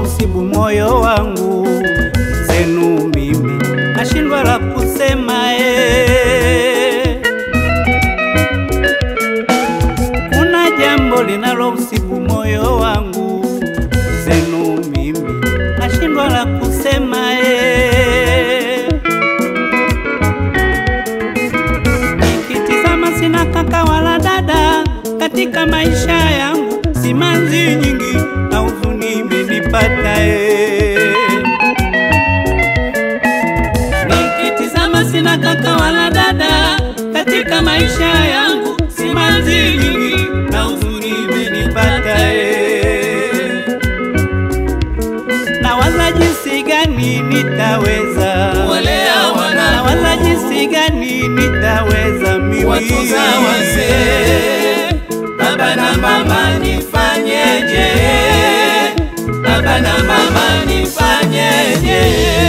usibu moyo wangu zenu mimi nashindwa la kusema eh. Kuna jambo linalo usibu moyo wangu zenu mimi nashindwa la kusema eh. Nikitizama sina kaka wala dada katika maisha yangu, simanzi nyingi na huzuni imenipata eh. Nikitizama sina kaka wala dada katika maisha yangu, simanzi nyingi na huzuni imenipata eh. Nawaza jinsi gani nitaweza Kuwalea wanangu. nawaza jinsi gani nitaweza mimi Watunza wazee, baba na mama nifanyeje? Baba na mama nifanyeje?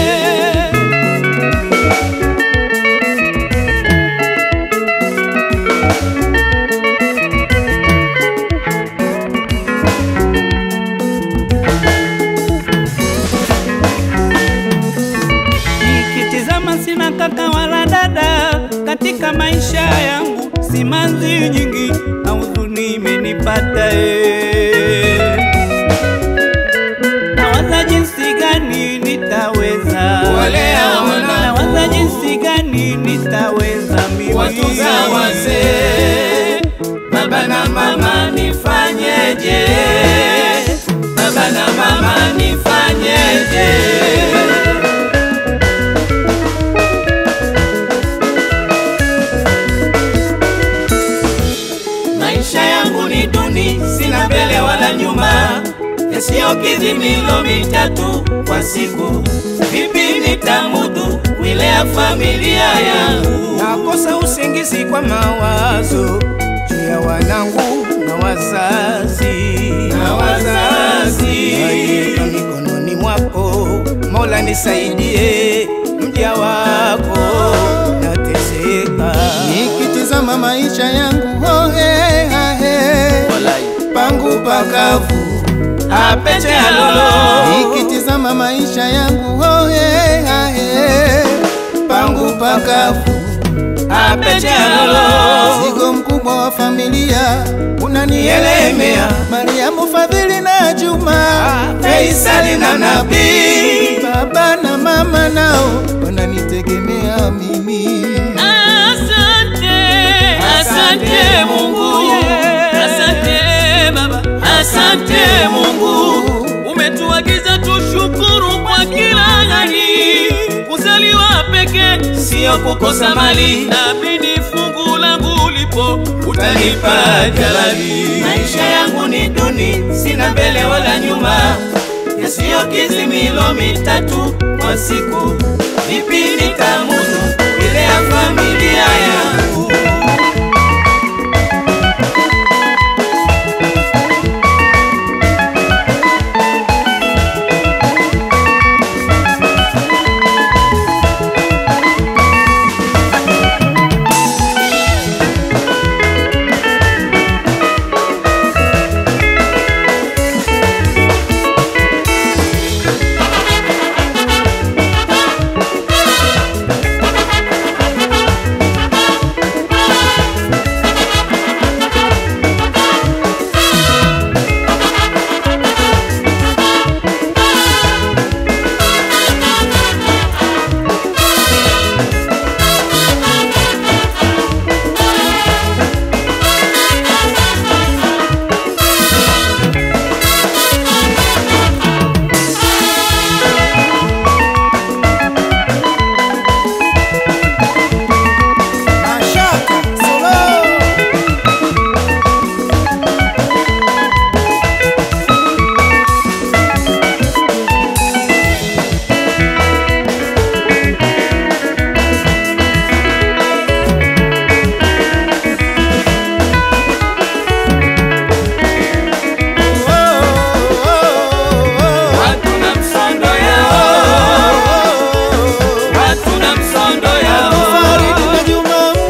Nikitizama sina kaka wala dada katika maisha yangu, simanzi nyingi na huzuni imenipata eh. Nawaza jinsi gani nitaweza Kuwalea wanangu. nawaza jinsi gani nitaweza mimi Watunza wazee, baba na mama nifanyeje? Baba na mama nifanyeje? Maisha yangu ni duni, sina mbele wala nyuma, yasiyokidhi milo mitatu kwa siku. Vipi nitamudu kuilea familia yangu? nakosa usingizi kwa mawazo juu ya wanangu na wazazi Na wazazi. Naiweka mikononi mwako mola nisaidie mja wako nateseka nikitizama maisha yangu ohe ahe pangu pakavu Apete alolo nikitizama maisha yangu ohe ahe pangu pakavu apete alolo Mzigo mkubwa wa familia unanielemea, Mariamu, Fadhili na Juma, Faisali na Nabii baba na mama nao wananitegemea mimi. Asante, asante Mungu, asante Baba, asante Mungu, umetuagiza tushukuru kwa kila hali. Kuzaliwa peke sio kukosa mali, naamini fungu langu lipo, utanipa jalali. Maisha yangu ni duni, sina mbele wala nyuma, yasiyokizi milo mitatu kwa siku. Vipi nitamudu ilea familia yangu?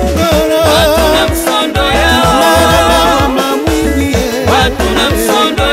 msondo